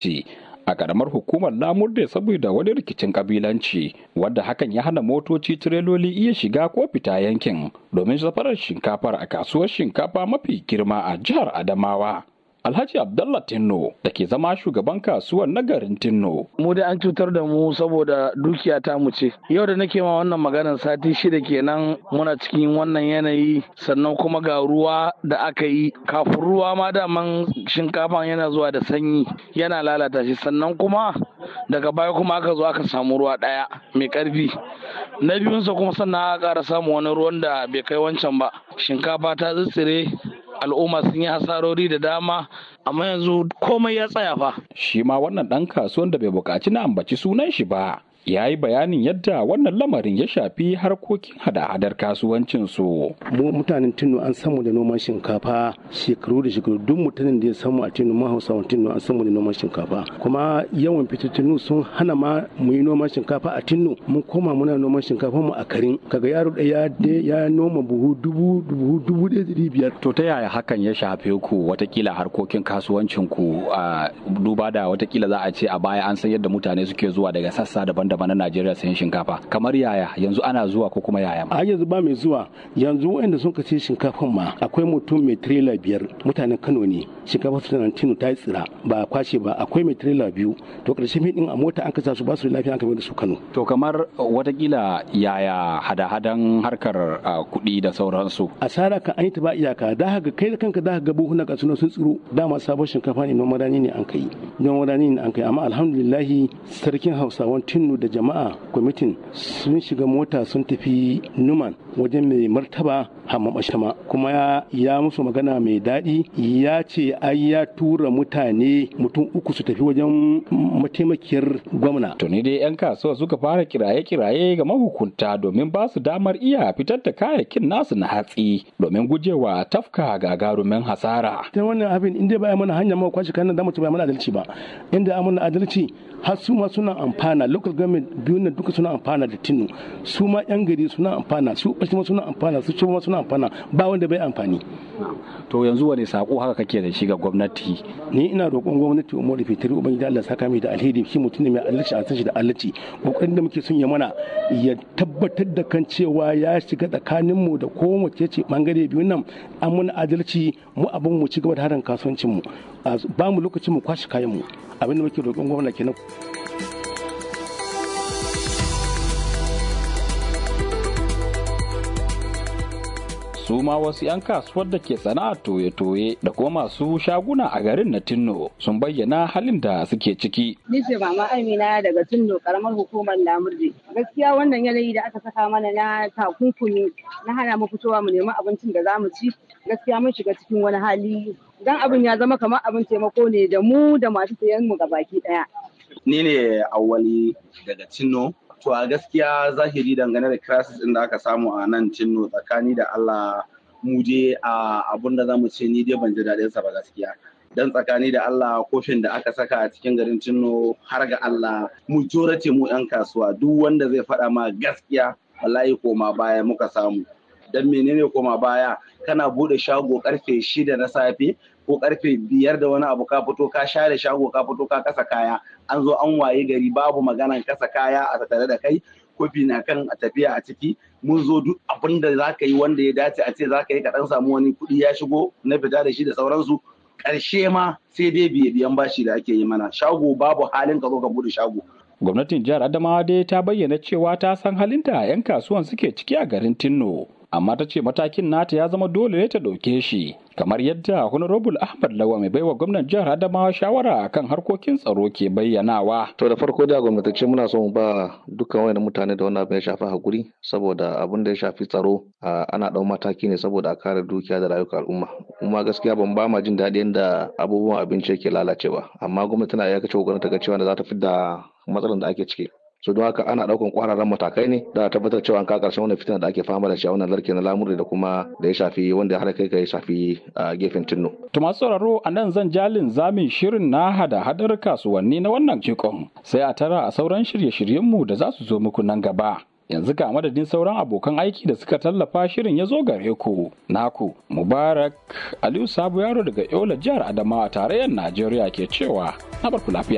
a karamar hukumar lamurde saboda wani rikicin kabilanci wadda hakan ya hana motoci tireloli iya shiga ko fita yankin domin safarar shinkafar a kasuwar shinkafa mafi girma a jihar adamawa Alhaji Abdullah Tinno da ke zama shugaban kasuwar na garin Tinno. Mu dai an cutar da mu saboda dukiya ta mu ce. Yau da nake ma wannan maganar sati shida kenan muna cikin wannan yanayi sannan kuma ga ruwa da aka yi kafin ruwa ma daman shinkafan yana zuwa da sanyi yana lalata shi sannan kuma daga baya kuma aka zo aka samu ruwa ɗaya mai ƙarfi. Na biyunsa kuma sannan aka ƙara samu wani ruwan da bai kai wancan ba. Shinkafa ta tsitsire al'umma sun yi hasarori da dama amma yanzu komai ya tsaya fa. Shi ma wannan ɗan kasuwan da bai buƙaci na ambaci sunan shi ba. ya yi bayanin yadda wannan lamarin ya shafi harkokin hada-hadar kasuwancin su. Mu mutanen Tino an samu da noman shinkafa shekaru da shekaru duk mutumin da ya samu a Tino ma Hausawan Tino an samu da noman shinkafa. Kuma yawan fitattunu sun hana ma mu yi noman shinkafa a Tino mun koma muna noman shinkafa mu a Karin. Kaga yaro ɗaya ya noma buhu dubu dubu dubu ɗaya da biyar. To ta yaya hakan ya shafe ku watakila harkokin kasuwancin ku a duba da watakila za a ce a baya an san yadda mutane suke zuwa daga sassa daban daban na Najeriya sayan shinkafa kamar yaya yanzu ana zuwa ko kuma yaya a yanzu ba mai zuwa yanzu wanda sun kace shinkafan ma akwai mutum mai trailer biyar mutanen Kano ne shinkafa su nan tinu ta yi tsira ba kwashe ba akwai mai trailer biyu to karshe mai din a mota an kasa su ba su lafiya an kai da su Kano to kamar watakila yaya hada-hadan harkar kuɗi da sauransu asara kan an yi ta ba iyaka da haka kai da kanka da ga buhuna ka suna sun tsiro dama sabon shinkafa ne noman rani ne an kai noman rani ne an kai amma alhamdulillahi sarkin Hausawan Tinu da jama'a kwamitin sun shiga mota sun tafi numan wajen mai martaba hamamashama kuma ya, ya musu magana mai daɗi ya ce ai ya tura mutane mutum uku su tafi wajen mataimakiyar gwamna tuni dai 'yan kasuwa suka fara kiraye-kiraye ga mahukunta domin ba su damar iya fitar da kayayyakin nasu na hatsi domin gujewa tafka gagarumin hasara ta wannan abin inda ba mana hanya ma kwashi kanan da mutum ba mana adalci ba inda amana adalci har su ma suna amfana local government biyu nan duka suna amfana da tinu su ma yan gari suna amfana su bashi ma suna amfana su ma suna amfana ba wanda bai amfani to yanzu wani sako haka kake da shi ga gwamnati ni ina roƙon gwamnati umar da fitiri ubangiji Allah saka mai da alheri shi mutum ne mai adalci a shi da adalci kokarin da muke son ya mana ya tabbatar da kan cewa ya shiga tsakanin mu da kowace ce bangare biyu nan an muna adalci mu abin mu ci gaba da harin kasuwancin mu ba mu lokacin mu kwashi kayan mu abin da muke roƙon gwamnati kenan su ma wasu 'yan kasuwar da ke sana'ar toye-toye da kuma masu shaguna a garin na Tinno sun bayyana halin da suke ciki. Ni ce mama Amina daga Tinno karamar hukumar Lamurde. Gaskiya wannan yanayi da aka saka mana na takunkumi na hana mu fitowa mu nemi abincin da za mu ci. Gaskiya mun shiga cikin wani hali dan abin ya zama kamar abin taimako ne da mu da masu sayan mu gabaki daya. Ni ne awwali daga Tinno To a gaskiya zahiri dangane da crisis ɗin da aka samu a nan Tinno tsakani da Allah mu je a abun da zamu ce ni dai ban ji daɗin sa ba gaskiya. Dan tsakani da Allah kofin da aka saka a cikin garin Tinno har ga Allah majority mu 'yan kasuwa duk wanda zai faɗa ma gaskiya wallahi koma baya muka samu. Dan menene koma baya kana bude shago karfe shida na safe ko karfe biyar da wani abu ka fito ka share shago ka fito ka kasa kaya an zo an waye gari babu maganan kasa kaya a tattare da kai kofi na kan a tafiya a ciki mun zo duk abin da za ka yi wanda ya dace a ce za ka yi ka dan samu wani kuɗi ya shigo na fita da shi da sauransu ƙarshe ma sai dai biye biyan bashi da ake yi mana shago babu halin ka zo ka bude shago gwamnatin jihar adamawa dai ta bayyana cewa ta san halin da 'yan kasuwan suke ciki a garin tinno amma ta ce matakin nata ya zama dole ne ta ɗauke shi kamar yadda honorable ahmad lawa mai baiwa gwamnan jihar adamawa shawara akan harkokin tsaro ke bayyanawa to da farko da gwamnatacce muna so mu ba dukkan wayannan mutane da wannan abin ya shafi hakuri saboda abin da ya shafi tsaro ana ɗau mataki ne saboda a kare dukiya da rayuka al'umma kuma gaskiya ban ba ma jin daɗi yadda abubuwan abinci yake lalacewa amma gwamnati tana iya kace kokarin ta ga cewa da za ta fidda matsalar da ake ciki so don haka ana daukan kwararren matakai ne da tabbatar cewa an ka karshen wannan fitina da ake fama da shi a wannan larke na lamuri da kuma da ya shafi wanda har kai ya shafi a gefen tinno. To masu sauraro a nan zan jalin zamin shirin na hada hadar kasuwanni na wannan jikon sai a tara a sauran shirye-shiryenmu da za su zo muku nan gaba. yanzu ga madadin sauran abokan aiki da suka tallafa shirin ya zo gare ku naku mubarak aliyu sabu yaro daga yola jihar adamawa tarayyar najeriya ke cewa na barku lafiya